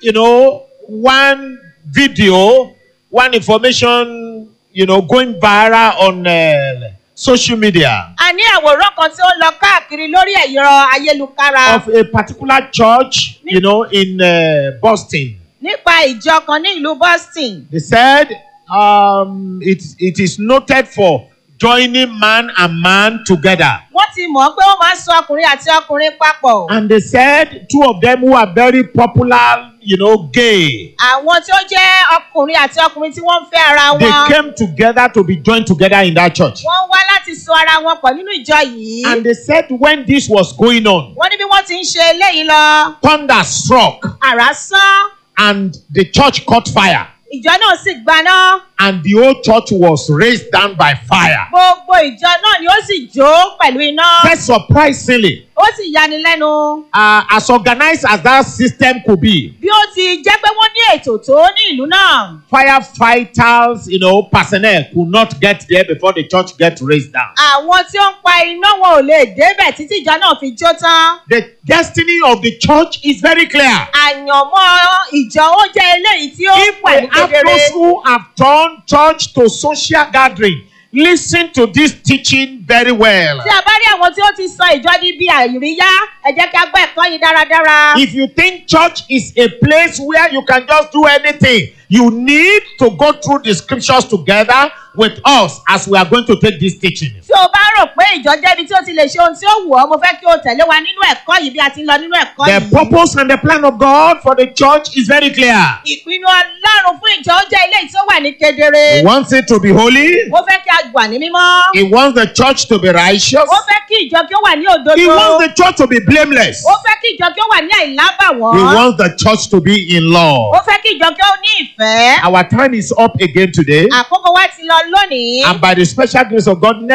you know, one video, one information, you know, going viral on uh, social media a ní àwòrán kan tí ó lọ káàkiri lórí ẹ̀rọ ayélujára of a particular church, you know, in uh, Boston. nípa ìjọ kan ní ìlú boston They said um, it, it is noted for joining man and man together. wọ́n ti mọ̀ pé wọ́n máa ń sọ ọkùnrin àti ọkùnrin papọ̀ And they said two of them who are very popular, you know, gay. àwọn tí ó jẹ́ ọkùnrin àti ọkùnrin tí wọ́n ń fẹ́ ara They wọn came together to be joined together in that church. wọ́n wá láti so ara wọn pọ̀ nínú ìjọ yìí And they said when this was going on, wọ́n ní bí wọ́n ti ń ṣe eléyìí lọ thunder struck àrá sán and the church caught fire. ìjọ náà sì gbaná And the whole church was raised down by fire. gbogbo ìjọ náà ni ó sì jó pẹ̀lú iná Said surprisingly, ó sì yani lẹ́nu uh, as organized as that system could be, bí ó ti jẹ́ pé wọ́n ní ètò tó ní ìlú náà firefighters, you know, personnel could not get there before the church get raised down. àwọn tí ó ń pa iná wọn ò lè débẹ̀ títí ìjọ náà fi jó tán The destiny of the church is very clear. àyànmọ́ ìjọ ó jẹ́ eléyìí tí ó If wà we ní have kedere those who have turned church to social gathering, listen to this teaching very well. tí a bá rí àwọn tí ó ti sọ ìjọ ní bí àìríyá ẹ jẹ́ kí a gbọ́ ẹ̀kọ́ yìí dáradára. If you think church is a place where you can just do anything, you need to go through the scriptures together with us as we are going to take this teaching. tí o bá rò pé ìjọ jẹ́ ibi tí o ti lè ṣe ohun tí ó wù ọ́ mo fẹ́ kí o tẹ̀lé wa nínú ẹ̀kọ́ yìí bí a ti ń lọ nínú ẹ̀kọ́ The yìí. purpose and the plan of God for the church is very clear. ìpinnu ọlọ́run fún ìjọ ó jẹ́ ilé tí ó wà ní kedere. He wants it to be holy. mo fẹ́ kí a wà ní mímọ́. He wants the church to be righteous. ó fẹ́ kí ìjọ kí ó wà ní He òdodo. wants the church to be blameless. ó fẹ́ kí ìjọ kí ó wà ní He àìlábàwọ́n. wants the church to be in ó love. fẹ́ kí ìjọ kí ó ní ìfẹ́. Our time is up again today. àkókò wa ti lọ lónìí. And by the special grace of God,